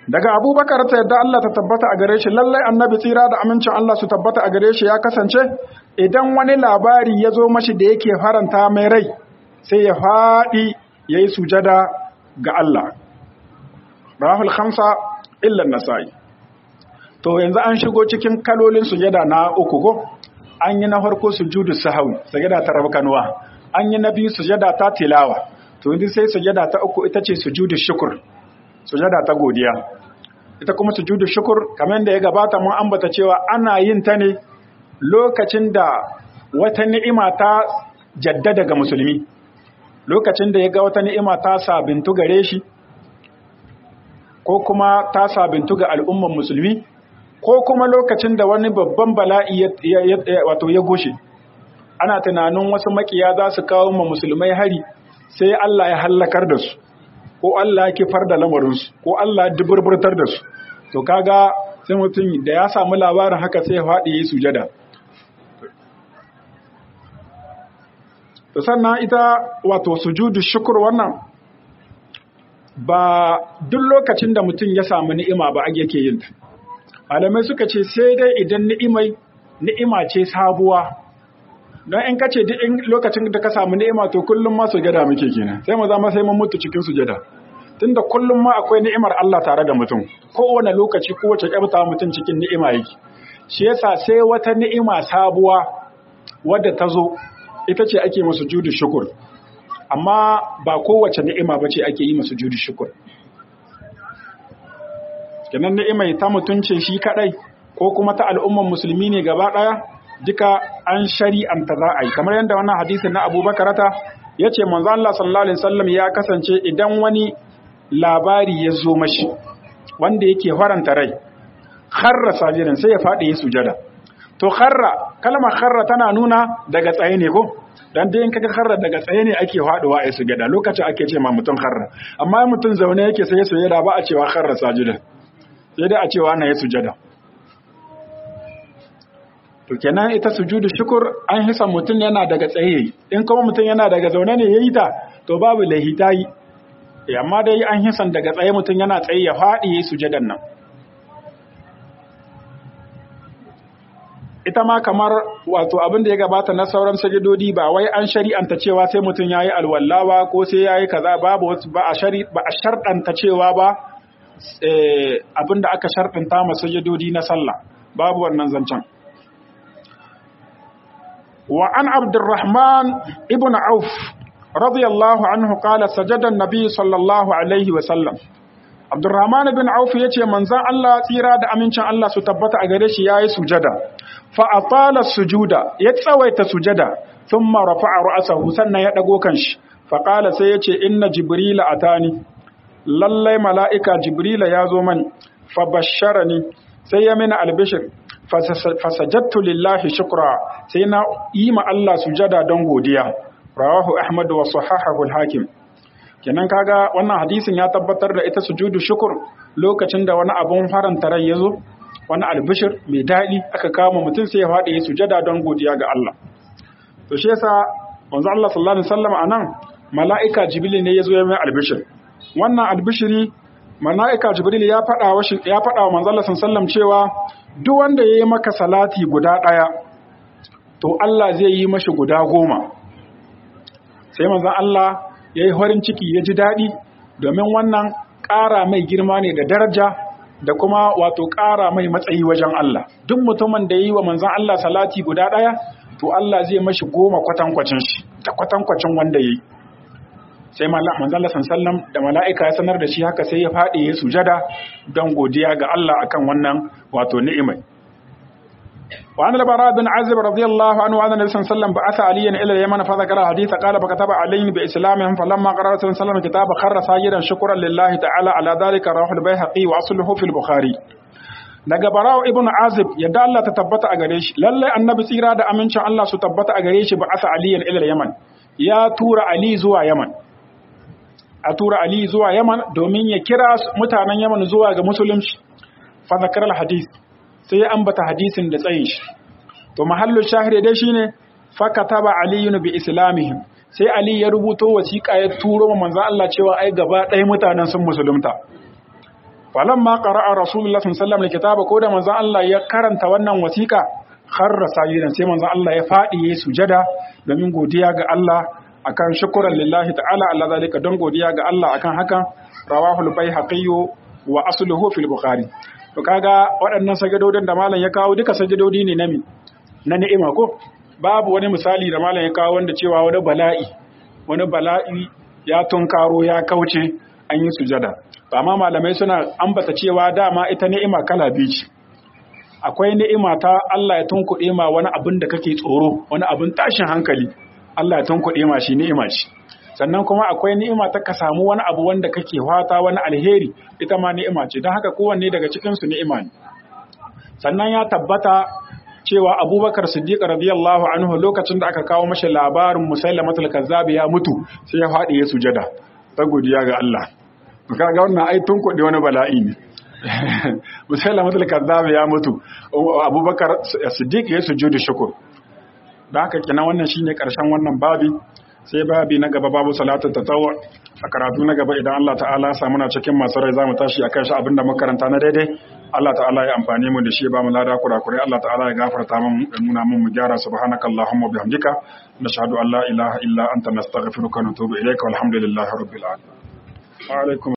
daga abubakar ta yadda Allah ta tabbata a gare shi lallai annabi tsira da amincin Allah su tabbata a gare shi ya kasance idan wani labari ya zo mashi da yake faranta mai rai sai ya faɗi ya yi sujada ga Allah rahul khamsa illa nasa'i to yanzu an shigo cikin kalolin sujada na uku ko an yi na farko sujudu sahwi sujada ta rabkanuwa an yi na biyu sujada ta tilawa to yanzu sai sujada ta uku ita ce sujudu shukr sujada ta godiya ita kuma sujudu shukur kamar da ya gabata mun ambata cewa ana yin ta ne lokacin da wata ni'ima ta jaddada ga musulmi lokacin da ya ga wata ni'ima ta sabintu gare shi ko kuma ta sabintu ga al'umman musulmi ko kuma lokacin da wani babban bala'i wato ya goshe ana tunanin wasu makiya za su kawo ma musulmai hari sai Allah ya hallakar da su ko Allah ya kifar da lamarinsu ko Allah ya duburburtar da su to kaga sai mutum da ya samu labarin haka sai ya faɗi yi sujada to sannan ita wato sujudu shukur wannan ba duk lokacin da mutum ya samu ni'ima ba ake yake yin ta malamai suka ce sai dai idan ni'imai ni'ima ce sabuwa don in kace duk in lokacin da ka samu ni'ima to kullum ma sujada muke kenan sai mu zama sai mun mutu cikin sujada tunda kullum ma akwai ni'imar Allah tare da mutum kowane lokaci kowace kyauta mutum cikin ni'ima yake shi yasa sai wata ni'ima sabuwa wadda ta zo ita ce ake masu judu shukur amma ba kowace ni'ima ba ce ake yi masu judu shukur kenan ni'ima ta mutunce shi kadai ko kuma ta al'umman musulmi ne gaba daya duka an shari'anta za a yi kamar yadda wannan hadisin na abubakar ta ya ce manzo Allah sallallahu alaihi wasallam ya kasance idan wani labari ya zo mashi wanda yake faranta rai kharra sajidan sai ya faɗi ya sujada to kharra kalmar kharra tana nuna daga tsaye ne ko dan dai in kaga kharra daga tsaye ne ake faduwa a sujada lokacin ake ce ma mutum kharra amma mutum zaune yake sai ya sujada ba a cewa kharra sajidan sai dai a cewa na ya sujada to kenan ita sujudu shukur an hisa mutum yana daga tsaye in kuma mutum yana daga zaune ne yayi ta to babu lahita yi amma dai an hisan daga tsaye mutum yana tsaye ya faɗi yayi sujadan nan ita ma kamar wato abin da ya gabata na sauran sajidodi ba wai an shari'anta cewa sai mutum yayi alwallawa ko sai yayi kaza babu wasu ba a shari ba a sharɗanta cewa ba abin da aka sharɗanta ma sajidodi na sallah babu wannan zancen وعن عبد الرحمن ابن عوف رضي الله عنه قال سجد النبي صلى الله عليه وسلم عبد الرحمن بن عوف yace manzon Allah tsira da amincin Allah su tabbata a gare shi yayi sujada fa atala sujuda ya tsawaita sujada thumma rafa'a ra'sahu sannan ya dago kanshi fa qala sai yace inna jibrila atani lallai mala'ika jibrila ya zo mani fa basharani sai ya mina albishir fasajattu lillahi shukra sai na yi ma Allah sujada don godiya rawahu ahmad wa sahahahu al-hakim kenan kaga wannan hadisin ya tabbatar da ita sujudu shukur lokacin da wani abun faranta rai yazo wani albishir mai dadi aka kama mutum sai ya faɗi ya sujada don godiya ga Allah to shi yasa manzo Allah sallallahu alaihi wasallam anan mala'ika jibril ne yazo ya mai albishir wannan albishiri mala'ika jibril ya faɗa wa ya faɗa wa manzo Allah sallallahu alaihi wasallam cewa duk wanda ya yi maka salati guda ɗaya to Allah zai yi mashi guda goma sai manzan Allah ya yi farin ciki ya ji daɗi domin wannan ƙara mai girma ne da daraja da kuma wato ƙara mai matsayi wajen Allah duk mutumin da ya yi wa manzan Allah salati guda ɗaya to Allah zai mashi goma kwatankwacin shi da kwatankwacin wanda ya yi sai manzan Allah sallam da mala'ika ya sanar da shi haka sai ya faɗi ya sujada don godiya ga Allah akan wannan wato ni'imai وعن البراء بن عازب رضي الله عنه أن النبي صلى الله عليه وسلم بعث عليا إلى اليمن فذكر الحديث قال فكتب عليهم بإسلامهم فلما قرأ صلى الله عليه وسلم كتاب خر ساجدا شكرا لله تعالى على ذلك رواه البيهقي وأصله في البخاري daga bara'u ibn azib yadda Allah ta tabbata a gare shi lalle annabi tsira da amincin Allah su tabbata a gare shi ba asa aliyan ila yaman ya tura ali zuwa yaman a tura ali zuwa yaman domin ya kira mutanen yaman zuwa ga musulunci fa zakar al hadith sai ya ambata hadisin da tsayin shi to mahallu shahiri dai shine fa kataba aliyun bi islamihim sai ali ya rubuto wasiƙa ya turo wa manzon Allah cewa ai gaba ɗaya mutanen sun musulunta falamma qara'a rasulullahi sallallahu alaihi wasallam ko da manzon Allah ya karanta wannan wasiƙa kharra sajidan sai manzon Allah ya fadi yayin sujada domin godiya ga Allah akan shukran lillahi ta'ala Allah zalika don godiya ga Allah akan hakan rawahu al-baihaqi wa asluhu fil bukhari to kaga waɗannan sajadodin da malam ya kawo duka sajadodi ne na mi na ni'ima ko babu wani misali da malam ya kawo wanda cewa wani bala'i wani bala'i ya tunkaro ya kauce an yi sujada amma malamai suna ambata cewa dama ita ni'ima kala biyu ce akwai ni'ima ta Allah ya tunkuɗe ma wani abin da kake tsoro wani abin tashin hankali Allah ya tunkuɗe ma shi ni'ima ce sannan kuma akwai ni'ima ta ka samu wani abu wanda kake fata wani alheri ita ma ni'ima ce don haka kowanne daga cikin su ni'ima ne sannan ya tabbata cewa Abubakar Siddiq radiyallahu anhu lokacin da aka kawo mashi labarin Musailamatul Kazzab ya mutu sai ya faɗi ya sujada ta godiya ga Allah kaga wannan ai tunkuɗe wani bala'i ne Musailamatul Kazzab ya mutu Abubakar Siddiq ya sujudu shukur da haka kenan wannan shine karshen wannan babi sai babi na gaba babu salatul tatawwu a karatu na gaba idan Allah ta'ala ya samu na cikin masu rai zamu tashi akan shi abinda makaranta na daidai Allah ta'ala ya amfane mu da shi ba mu lada kurakurai Allah ta'ala ya gafarta mu da nuna mu mu gyara subhanakallahumma bihamdika nashhadu an la ilaha illa anta nastaghfiruka wa natubu ilayka walhamdulillahi rabbil alamin wa alaikum